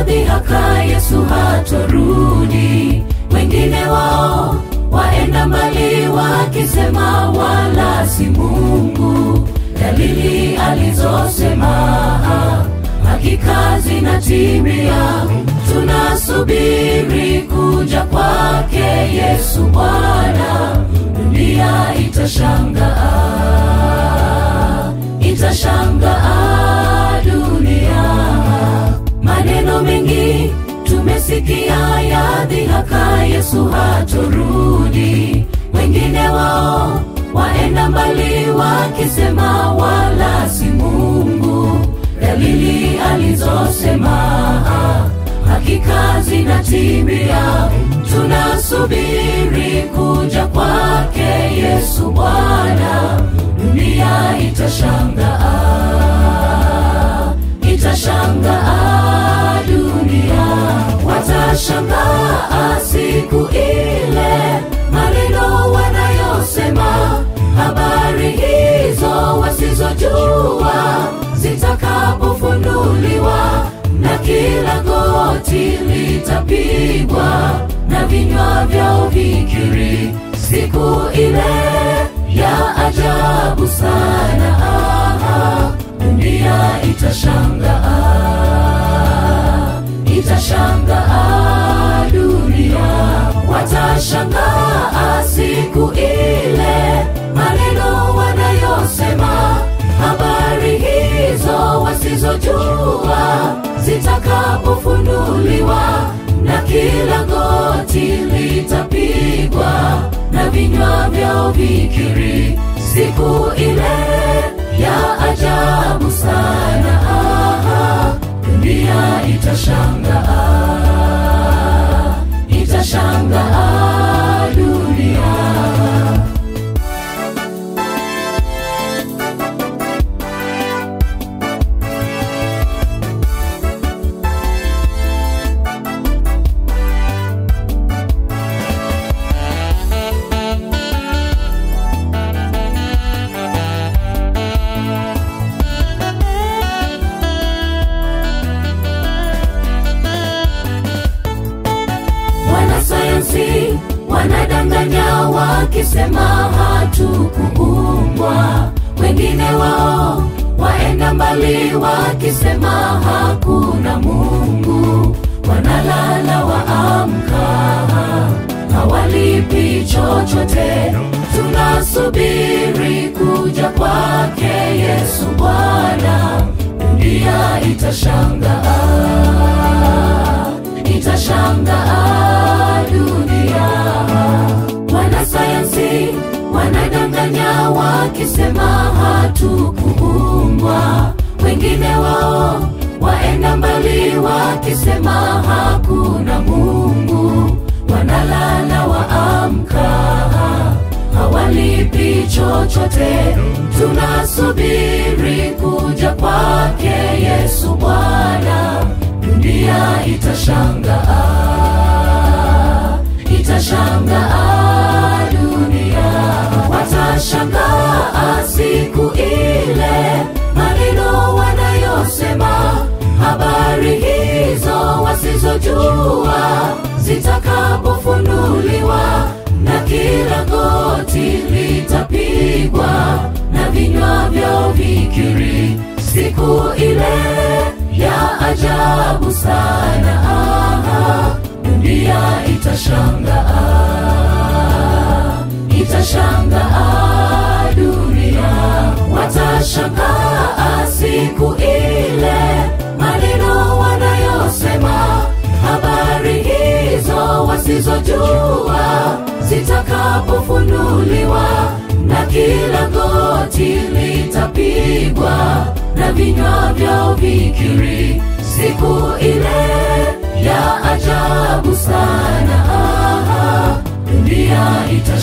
dhihaka Yesu hatorudi. Wengine wao waenda mbali wakisema wala si Mungu. Dalili alizosema hakika zinatimia. Tunasubiri kuja kwake Yesu Bwana, dunia itashangaa, itashangaa dunia. Maneno mengi tumesikia ya dhihaka, Yesu hatorudi. Wengine wao waenda mbali wakisema wala si Mungu. Dalili alizosema hakika zinatimia. Tunasubiri kuja kwake Yesu Bwana, dunia itashangaa, itashangaa dunia. Watashangaa siku ile, maneno wanayosema, habari hizo wasizojua zitakapofunuliwa na kila goti litapigwa na vinywa vyao vikiri siku ile ya ajabu sana. Aha, dunia itashangaa, itashangaa dunia. Watashangaa siku ile, maneno wanayosema, habari hizo wasizojua zitakapofunuliwa na kila goti litapigwa na vinywa vyao vikiri siku ile ya ajabu sana. Aha, dunia itashangaa, itashangaa dunia. Wanasayansi wanadanganya wakisema hatukuumbwa. Wengine wao waenda mbali wakisema hakuna Mungu. Wanalala waamka, hawalipi chochote. Tunasubiri kuja kwake Yesu Bwana, dunia itashangaa, itashangaa dunia. Wanasayansi wanadanganya wakisema hatukuumbwa. Wengine wao waenda mbali wakisema hakuna Mungu. Wanalala waamka, hawalipi chochote. Tunasubiri kuja kwake Yesu Bwana, dunia itashangaa, itashangaa dunia. Watashangaa siku ile, maneno wanayosema, habari hizo wasizojua zitakapofunuliwa na kila goti litapigwa na vinywa vyao vikiri siku ile ya ajabu sana. Aha, dunia itashangaa, itashangaa dunia. Watashangaa siku ile, maneno wanayosema, habari hizo wasizojua zitakapofunuliwa na kila goti litapigwa na vinywa vyao vikiri siku ile ya ajabu sana. Aha, dunia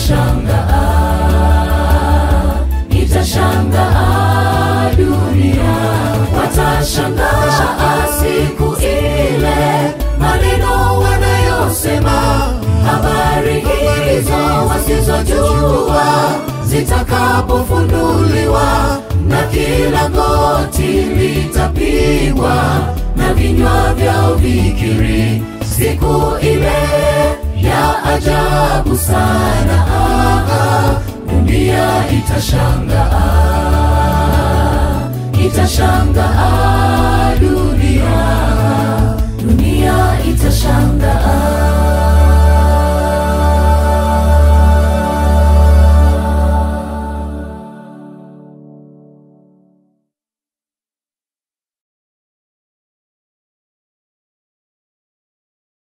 itashangaa, itashangaa dunia. Watashangaa siku ile, maneno wanayosema, habari hizo wasizojua zitakapofunuliwa na kila goti litapigwa na vinywa vyao viki dhahiri siku ile ya ajabu sana. Ah, ah, dunia itashangaa, itashangaa dunia